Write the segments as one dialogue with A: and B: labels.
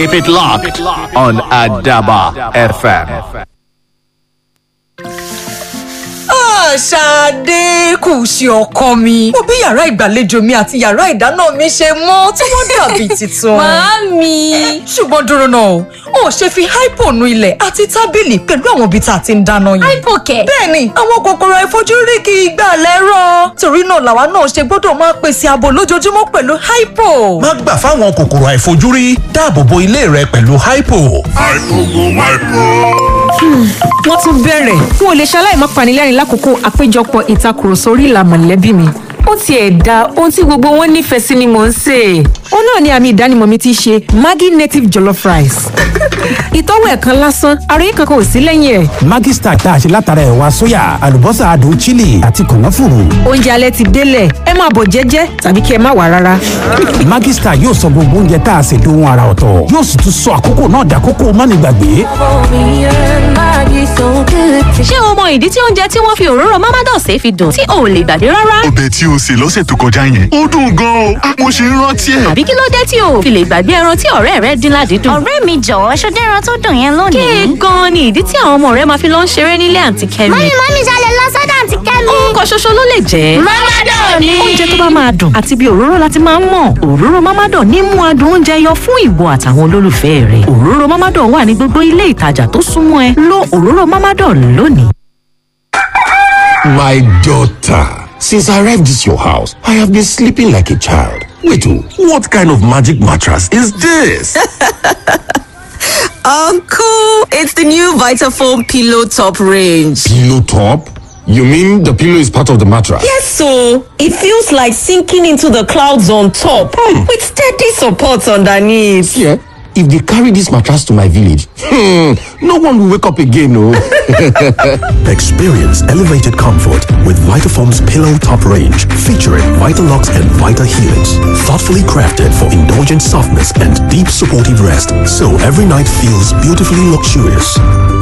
A: Keep it locked on Adaba FM.
B: Ṣadé kù sí ọkọ mi. Mo bí yàrá ìgbàlejò mi àti yàrá ìdáná mi ṣe mọ́ tí wọ́n dàbí tuntun.
C: Màámi.
B: Ṣùgbọ́n dúró náà o, ò ṣe fi hypo nu ilẹ̀ àti tábìlì pẹ̀lú àwọn ibi tá a ti ń dáná yìí.
C: Hypo kẹ̀.
B: Bẹ́ẹ̀ni, àwọn kòkòrò àìfojúrí kì í gbà lẹ́rọ̀. Torí náà làwa náà ṣe gbọ́dọ̀ máa pèsè ààbò lójoojúmọ́ pẹ̀lú hypo.
D: má gbà fáwọn kòkòrò àìfojúrí dáàbò bo ilé rẹ pẹ̀lú hypo.
E: wọ́n tún bẹ̀rẹ̀ n ò lè ṣaláì má panilẹ́rìn lákòókò àpéjọpọ̀ ìtakùrọ̀sọ orí ìlà mọ̀lẹ́bí mi ó tiẹ̀ da ohun tí gbogbo wọn nífẹ̀ẹ́ sí ni mò ń sè é. ó náà ni àmì ìdánimọ̀ mi ti ṣe maggi native jollof rice. ìtọ́wò ẹ̀ kan lásán àròyé kankan ò sí lẹ́yìn ẹ̀.
F: Maggi Star tá a ṣe látara ẹ̀wà sóyà àlùbọ́sà adùn chili àti kànáfùrù.
E: oúnjẹ alẹ́ ti délẹ̀ ẹ máa bọ̀ jẹ́jẹ́ tàbí kí ẹ má wà rárá.
F: Maggi Star yóò sọ gbogbo oúnjẹ tá a ṣe dohun ara ọ̀tọ̀ yóò sì tún sọ àkókò náà dàkókò mánigbàgbé.
C: Ṣé o mọ ìdí tí oúnjẹ tí wọ́n fi òróró Mamados ṣe fi dùn tí o ò lè gbàgbé rárá?
G: ọbẹ̀ tí o sè lọ́sẹ̀ tó kọjá yẹn ó dùn gan-an o mo ṣe ń rántí ẹ̀.
C: Àbí kí ló dé tí o ò fi lè gbàgbé ẹran tí ọ̀rẹ́ rẹ dín ládìídùn?
H: ọ̀rẹ́ mi jọ̀wọ́ ṣó dẹ́ran tó dùn yẹn lónìí.
C: Kéè gan-an ni ìdí tí àwọn ọmọ rẹ máa fi lọ ń ṣeré nílé àǹtí Kẹ́mi.
H: mọ́mí mọ́mí ṣalẹ̀ lọ sọ́dọ̀ àǹtí kẹ́mi.
C: Orúkọ ṣoṣo ló lè jẹ́.
H: Mamadan ni.
C: Oúnjẹ tó bá máa dùn àti bí òróró láti máa ń mọ̀. Òróró Mamadan ní mú adùn oúnjẹ yọ fún ìwọ àtàwọn olólùfẹ́ rẹ̀. Òróró Mamadan wà ní gbogbo ilé ìtajà tó súnmọ́ ẹ. Lo òróró Mamadan lónìí.
I: My daughter, since I arrived at your house, I have been sleeping like a child. Wait, oh, what kind of magic mattress is this?
B: Uncle, it's the new Vitafoam Pillow Top range.
I: pillow top? You mean the pillow is part of the mattress?
B: Yes, so it feels like sinking into the clouds on top with steady support underneath.
I: Yeah. If they carry this mattress to my village, hmm, no one will wake up again, no.
D: Experience elevated comfort with Vitafoam's Pillow Top range featuring Vitalux and Vita Helix. Thoughtfully crafted for indulgent softness and deep supportive rest, so every night feels beautifully luxurious.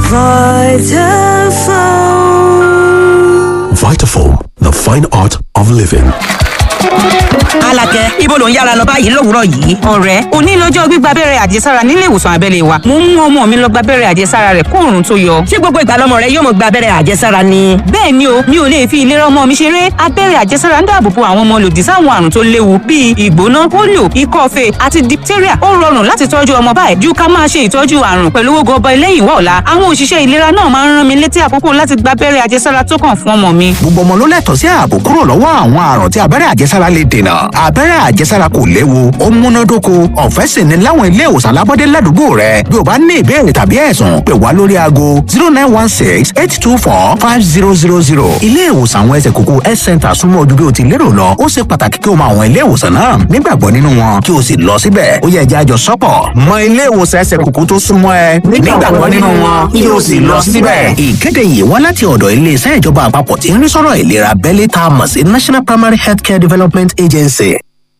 D: Vitafoam, the fine art of living.
J: Alakẹ, ibo ló ń yára lọ báyìí lówùúrọ̀ yìí? Ọ̀rẹ́, òní lọ́jọ́ gbígba abẹ́rẹ́ àjẹsára nílé ìwòsàn abẹ́lé wa. Mo ń mú ọmọ mi lọ gba abẹ́rẹ́ àjẹsára rẹ̀ kó òòrùn tó yọ.
B: Ṣé gbogbo ìgbà lọmọ rẹ yóò mọ gba abẹ́rẹ́ àjẹsára ni?
J: Bẹ́ẹ̀ ni o, mi ò lè fi ìlera ọmọ mi ṣeré. Abẹ́rẹ́ àjẹsára ń dáàbò bo àwọn ọmọ lòdì sáwọn àrùn tó léwu bíi ìgbóná, pólíò, ikọ́ fèé àti diphtheria. Ó rọrùn láti tọ́jú ọmọ báyìí ju ká máa ṣe ìtọ́jú àrùn pẹ̀lú owó gọbọ lẹ́yìn wá ọ̀la. Àwọn òṣìṣẹ́ ìlera náà máa ń rán mi létí àkókò láti gba abẹ́rẹ́ àjẹsára tó kàn fún ọmọ mi.
F: gbogbo ọmọ ló lẹ́tọ̀ọ́ sí ààbò kúrò lọ́wọ́ àwọn àrùn tí abẹ́rẹ́ àjẹsára lè dènà abẹ́rẹ́ àjẹsára kò léwu ó múnádóko ọ̀fẹ́ sì ni láwọn ilé ìwòsàn alábọ́dé ládùúgbò rẹ bí o bá ní ìbéèrè tàbí ẹ̀sùn pè wá lórí aago zero nine one six eight two four five zero zero zero ilé ìwòsàn àwọn ẹsẹ̀ kókó health center súnmọ́ ojú bí o ti lérò lọ ó ṣe pàtàkì kí o mọ àwọn ilé ìwòsàn náà nígbàgbọ́ nínú wọn kí o sì lọ síbẹ̀ ó yẹ ẹja àjọ sọ́pọ̀ mọ ilé ìwòsàn ẹsẹ̀ kókó tó súnmọ́ ẹ nígbàgbọ́ nínú wọn kí o sì lọ síbẹ̀. ìkéde yìí wá láti ọ̀dọ̀ iléeṣẹ́ ìjọba àpapọ̀ tí ń rí sọ́rọ̀ ìlera abẹ́lé tá a mọ̀ sí national primary healthcare development agency.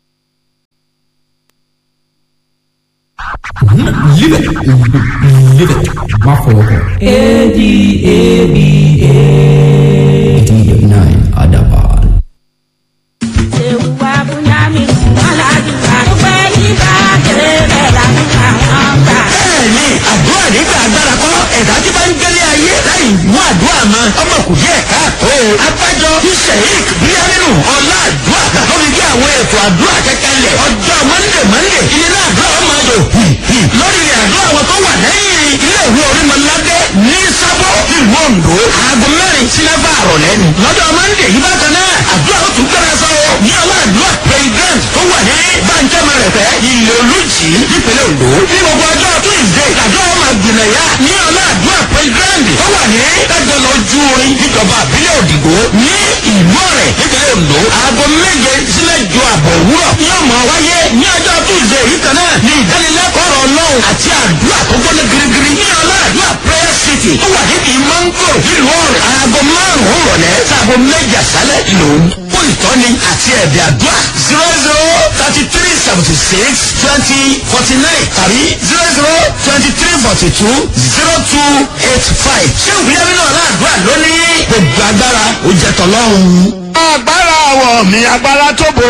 K: bẹ́ẹ̀ni àdúrà nígbà agbára kọ́ ẹ̀dá tí bá ń gbélé ayé láì mú àdúrà mọ́ ọmọ kò yẹ káàtó. abájọ tí sheik bíyánínú ọlá àdúrà lórí bí àwọn ètò àdúrà kẹkẹlẹ ọjọ́ mọ́ndé mọ́ndé ilé náà àdúrà ọmọ àjò lórí ilẹ̀ àdúrà wọn tó wà lẹ́yìn ilé ìwé orímọ̀ládé ní sábọ̀ ìlú ondo aago mẹ́rin sí mẹ́fà àrọ̀lẹ́ ni. lọ́jọ́ mọ́ndé yìí bákan náà àdúrà ó tún gbẹ́rẹ́ sọ́wọ́ ní ọlá àdúrà president tó wà ní bàǹjẹ́mọ̀ rẹ̀ fẹ́ ilé olùjì nípínlẹ̀ ondo ní gbogbo ọjọ́ tuesday àdúrà ọmọ àgbìnàyà ní ọlá àdúrà president tó wà ní dájọ́ lójú orin níjọba àbílẹ̀ òdìgbò ní ìlú ọ̀rẹ́ nípínlẹ̀ ondo aago méje sílẹ̀ ju àbọ̀ òwúrọ̀ ní ọmọ wáyé ní ọjọ́ tuesday yìí kan náà ní ìdánilẹ́kọ̀ọ́ ọ̀rọ̀ ọlọ́run àti àdúrà tó gbọ́dọ̀ girigiri ní ọlá àdúrà prayer city tó wà níbi mango nílùú ọ̀rẹ́ aago márùn-ún rọ̀lẹ́ sáago méje àṣálẹ̀ lòún fún ìtọ́ni àti ẹ̀bẹ̀ àdúrà zero zero thirty three seventy six twenty forty nine tàbí zero zero twenty three forty two zero two eight five ṣé ìwúyẹ́ nínú ọ̀la àdúrà lónìí gbogbo agbára ó jẹ́ tọ́lọ́run. agbára àwọ̀ mi agbára tó bo